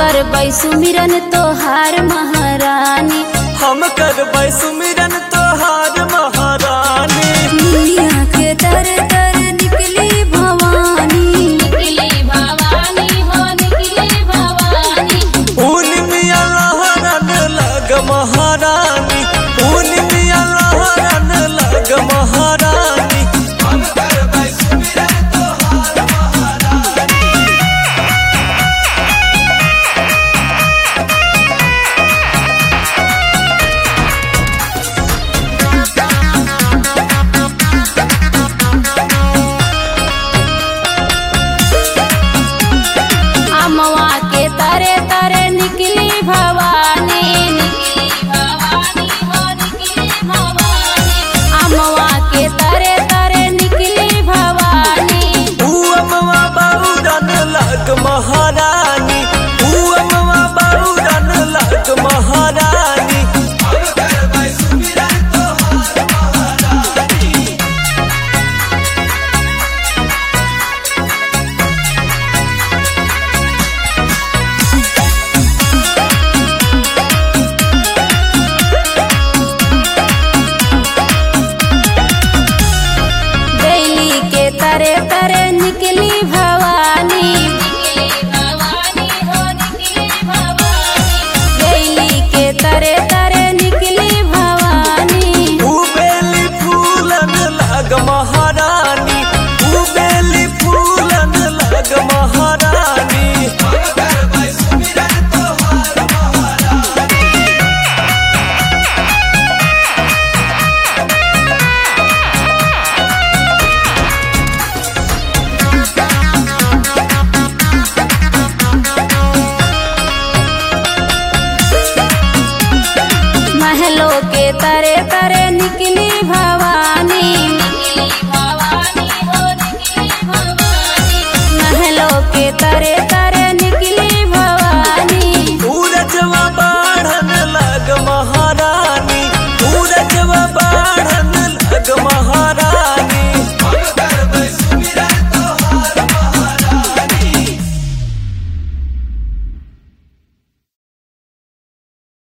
करबै सुमिरन तोहार महारानी हम करबै सुमिरन तोहार महारानी दुनिया के दर दर निकली भवानी निकली भवानी हो निकली भवानी ऊन मिया लहरन लग महारानी ऊन मिया लहरन लग महारानी अमवा के तरे तरे निकली भवानी निकली भवानी हो निकली भवानी अमवा के तरे तरे निकली भवानी ऊ अमवा बहुरन लग महारानी